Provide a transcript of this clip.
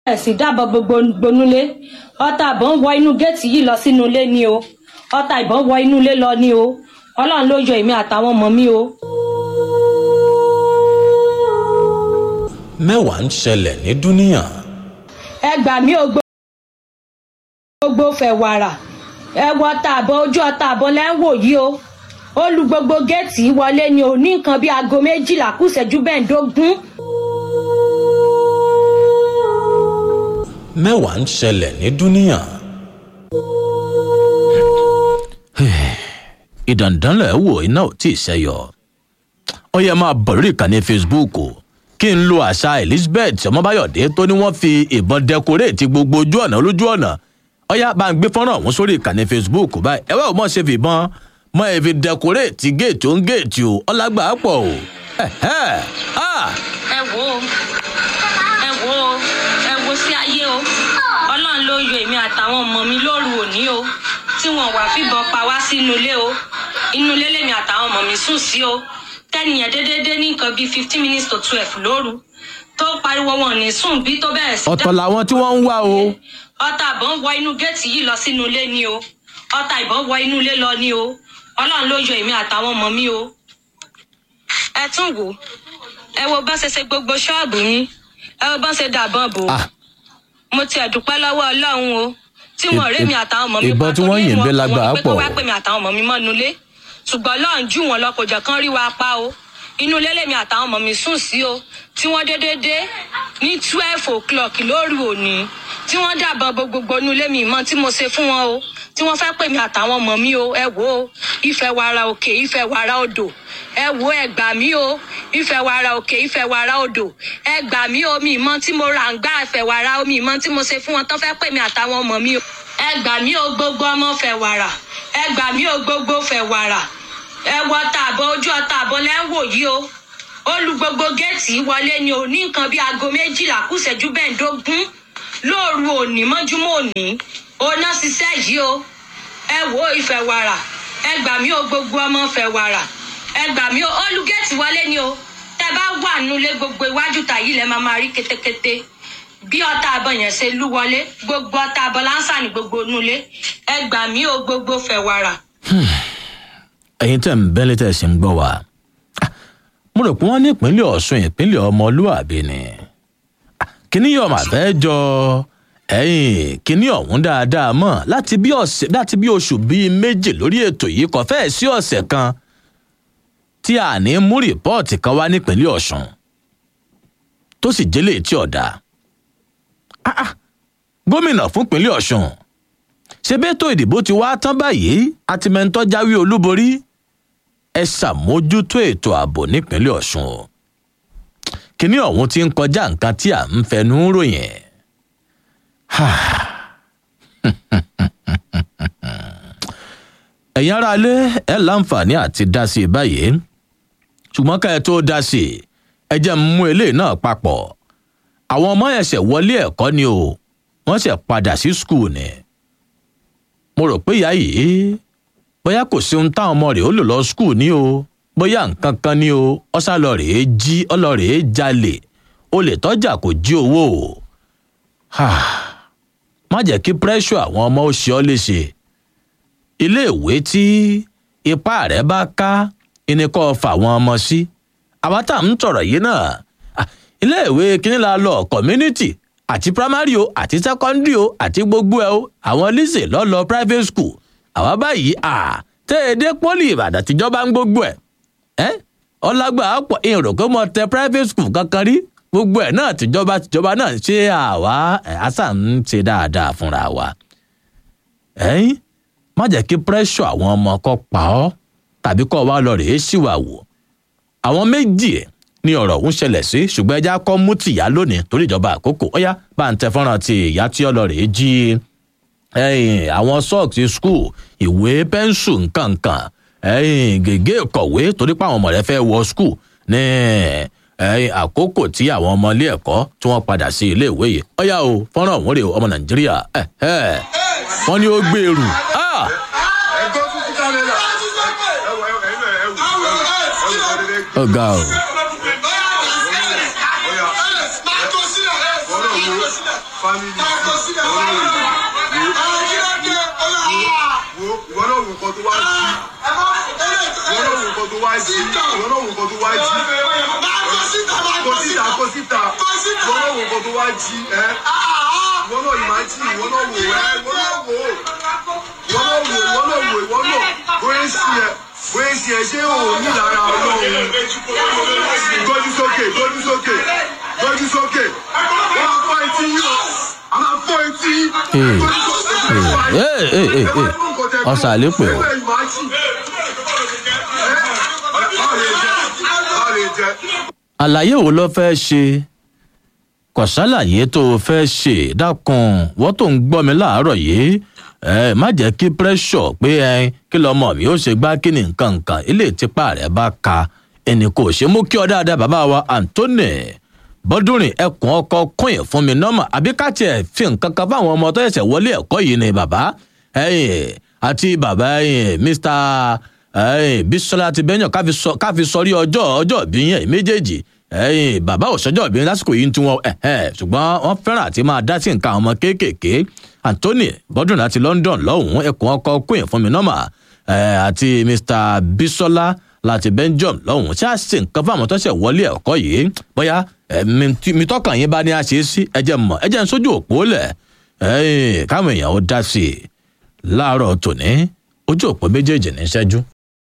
bẹ̀rẹ̀ sí dábọ̀ gbogbo gbonúlé ọta ìbọn wọ inú géètì yìí lọ sínú ilé ni o ọta ìbọn wọ inú ilé lọ ni o ọlọ́run ló yọ èmi àtàwọn ọmọ mi o. mẹ́wàá ń ṣẹlẹ̀ ní dúníyàn ẹ gbà mí o gbogbo fẹ̀ wàrà ẹ wọ ọta àbọ̀ ojú ọta àbọ̀ lẹ́ ń wò yìí o ó lu gbogbo géètì wọlé ni o ní nǹkan bíi aago méjìlá kù ìṣẹ́jú bẹ́ẹ̀ẹ́dógún. mẹ́wàá ń ṣẹlẹ̀ ní dúníyàn. ìdàndánlẹ̀ wò iná ò tí ì ṣẹyọ ó yẹ máa bọ̀ lórí ìkànnì facebook o kí n lo àṣà elizabeth ọmọbáyọ̀dé tó ní wọ́n fi ìbọn dẹkoréètì gbogbo ojú ọ̀nà lójú ọ̀nà ọyá bá ń gbé fọ́nrán ọ̀hún sórí ìkànnì facebook báyìí ẹ wá ò mọ̀ ṣe fìbọn mọ èfi dẹkoréètì géètì ó ń géètì o ọlágbà pọ̀ o. ẹ wo ẹ wo ẹ wo sí ayé o ọlọ́run ló yọ èmi àtàwọn ọmọ mi lóru òní o tí wọn wà fìbọn pa wá sínú ilé o inú ilé lèmi àtàwọn ọmọ mi sùn sí o tẹ́nìyàn déédéé ní nǹkan bíi fifteen minutes to twelve lóru tó pariwo wọn ní sùn bí tó bẹ̀rẹ̀ sí. ọ̀tọ̀ làwọn tí wọ́n ń wá o. ọta ìbọn wọ inú géètì yìí lọ sínú ilé ni o ọta ìbọn wọ inú ilé lọ ni o ọlọ́run ló yọ èmi àtàwọn ọmọ mi o. ẹ tún wò ẹ wo bá ṣe ṣe gbogbo ṣọ́ọ̀bù mi ẹ wo bá ṣe dàbọn bò ó mo tiẹ̀ dúpẹ́ lọ́wọ́ ọlọ́run o tí wọn rí mi àtàwọn ọmọ mi ìbọn tí wọ́n yìn bẹ́ lágbàá pé pọ̀ kó wá pè mí àtàwọn ọmọ mi mọ́nu ilé ṣùgbọ́n ọlọ́run jù wọn lọ kò jẹ́ kán rí wa pa o inú ilé lèmi àtàwọn ọmọ mi sùn sí o tí wọ́n dédé dé ní twelve o'clock lóru òní tí wọ́n dàbọ̀ bo gbogbo inú ilé mi mọ́ tí mo ṣe fún wọn o tí wọ́n fẹ́ pè mí àtàwọn ọmọ mi o ẹ wò ó ìfẹ́ wàrà òkè ìfẹ́ wàrà odò ẹ wò ẹ gbà mí o ìfẹ́ wàrà òkè ìfẹ́ wàrà odò ẹ gbà mí o mi ìmọ̀ tí mo rà ń gbà ìfẹ́ wàrà o mi ìmọ̀ tí mo ṣe fún wọn tó fẹ́ pè mí àtàwọn ọmọ mi o ẹ gbà mí o gbogbo ọmọ fẹ́ wàrà ẹ gbà mí o gbogbo fẹ́ wàrà ẹ wọ tààbọ̀ ojú ọta àbọ̀ lẹ́ ń wò yìí o ó lu gbogbo géètì wọlé ni ò ní nǹkan bíi aago méjìlá kù ìṣẹ́jú bẹ́ẹ̀ẹ́dógún lóòru òní mọ́júmọ́ òní oná ṣiṣẹ́ yìí o ẹ wò ó ìfẹ́ wàrà ẹ gbà mí o gbogbo ọmọ fẹ́ wàrà ẹ gbà mí o ó lu géètì wọlé ni o tẹ bá wà nulẹ̀ gbogbo iwájú ta yìí lẹ́ máa máa rí ketekete bí ọta àbọ̀ yẹn ṣe lú wọlé gbogbo ọta àbọ̀ láǹsà ní gbogbo nulẹ̀ ẹ gbà mí o gbogbo fẹ́ wàrà. ẹ̀yin tẹ̀ ń bẹ́lẹ̀ tẹ̀ sí ń gbọ́ wa mo rò pé wọ́n ní ìpínlẹ̀ ọ̀ṣun ìpínlẹ̀ ọmọlúàbí ni kíní yóò máa fẹ́ jọ ẹ̀yìn kíní ọ̀hún dáadáa mọ̀ láti bí ọ̀sẹ̀ láti bí oṣù bíi méjì lórí ètò yìí kò fẹ́ẹ̀ sí ọ̀sẹ̀ kan tí a ní mú rìpọ́ọ̀tì kan wá nípínlẹ̀ ọ̀ṣun tó sì jẹ́lẹ̀ tí ọ̀dà gómìnà fún ìpínlẹ̀ ọ̀ṣun ṣe bẹ́tò ìdìbò ti wá tán báyìí àti mẹ́ńtọ́ jáwé olúborí ẹ ṣàmójútó ètò ààbò nípínlẹ̀ ọ̀ṣun o kínní ọ̀hún ti ń kọjá nǹkan tí à ń fẹnu ròyìn ẹ̀yin ará ilé ẹ láǹfààní àti dá sí i báyìí ṣùgbọ́n ká ẹ tó dá sí i ẹ jẹ́ ń mú eléyìí náà papọ̀ àwọn ọmọ ẹ̀ṣẹ̀ wọlé ẹ̀kọ́ ni o wọ́n ṣẹ̀ padà sí skul ni mo rò pé ìyá yìí bóyá kò sí ohun táwọn ọmọ rẹ̀ ó lò lọ skul ní o bóyá nǹkan kan ní o ọ̀sálọ rèé jí ọlọ́rèé jalè olè tọ́jà kò jí owó o má jẹ́ kí pressure àwọn ọmọ ó ṣe ọ́ léṣe iléèwé tí ipá rẹ̀ bá ká ẹni kọ́ fà wọ́n ọmọ sí àwa tá à ń tọ̀rọ̀ yìí náà iléèwé kíní la lọ community àti primary o àti secondary o àti gbogbo ẹ o àwọn lise lọ́lọ́ private school àwa báyìí à tẹ́ ẹ dé pọ́lì ìbàdàn tíjọba ń gbogbo ẹ̀ ẹ́ ọlágbà pọ̀ èrò kó mọ tẹ private school kankan rí gbogbo ẹ̀ náà tìjọba tìjọba náà ṣe àwa àṣà ń ṣe dáadáa fúnra wa ẹ̀yìn má jẹ́ kí pressure àwọn ọmọ kọ́ pa ọ́ tàbí kọ́ wa lọ rèé ṣìwà wò àwọn méjì ẹ̀ ní ọ̀rọ̀ ń ṣẹlẹ̀ sí ṣùgbọ́n ẹja kọ́ mú tìyá lónìí torí ìjọba àkókò ó yá bá ń tẹ fọ́nrán ti ìyá tí ọlọ́rẹ̀ jí àwọn sọ́ọ̀kì skul ìwé pẹ́ńsù nkankan gègé ìkọ̀wé torí pé àwọn ọmọ rẹ fẹ́ wọ skul ní àkókò tí àwọn ọmọ ilé ẹ̀kọ́ tí wọ́n padà sí ilé ìwé yìí ó yá o fọ́nrán ọ̀hún rèé ọmọ nàìjíríà wọ́n ní ó gbèrú. ọ̀gá o. family wo ìwọ náà wò nǹkan tó wá jí ìwọ náà wò nǹkan tó wá jí ìwọ náà wò nǹkan tó wá jí kó síta kó síta ìwọ náà wò nǹkan tó wá jí ẹ ìwọ náà yìí máa jí ìwọ náà wò ẹ ìwọ náà wò ìwọ náà wò ìwọ náà wò ìwọ náà bóyá sí ẹ bóyá sí ẹ ṣé o ní lára ọlọ́run gbójú sókè gbójú sókè gbójú sókè wọ́n á fọ́ etí yìí o a máa fọ́ etí Ee. gbójú sókè Ee, ee, ee, ee. Ọ̀sà àlépè o. àlàyé wo ló fẹ́ ṣe kò sálàyé tó o fẹ́ ṣe dákun wọ́n tó ń gbọ́ mi láàárọ̀ yìí ẹ má jẹ́ kí pírẹ́ṣọ̀ pé ẹ kí lọ́mọ mi ó ṣe gbá kí ni nǹkan nǹkan ilé ìtìpá rẹ̀ bá ka ẹnì kò ṣe mú kí ọ dáadáa bàbá wa anthony bọ́dúnrin ẹkùn ọkọ kúnyìn fún mi nọ́mà àbí ká tiẹ̀ fi nǹkan kan fáwọn ọmọ tó ṣẹ̀ṣẹ̀ wọlé ẹ̀kọ́ yìí ni bàbá ẹ̀yìn àti bàbá ẹ̀yìn mr ẹ̀yìn bisola ti bẹ́yàn ká fi sọrí ọjọ́ ọjọ́ ìbí yẹn méjèèjì ẹ̀yìn bàbá òṣèjọ́ ìbí lásìkò yìí ń tún wọn ẹ̀hẹ́ ṣùgbọ́n wọ́n fẹ́ràn àti máa dá sí nǹkan àwọn ọmọ kéékèèké anthony bọ́dúnrin láti london lọ́hùn-ún ẹkùn ọkọ kúnyìn fún mi nọ́mà àti mr bisola láti belgium lọ́hùn-ún ṣáà ṣe nǹkan fáwọn tó ṣe wọlé ẹ̀kọ́ yìí bóyá mi tọkàn yín bá ní àṣẹ sí ẹjẹ mọ ẹjẹ ń sójú òpó lẹ káwọn èèyàn ó dá sí i láàárọ̀ tòní ojú òpó méjèèjì ní ṣẹ́jú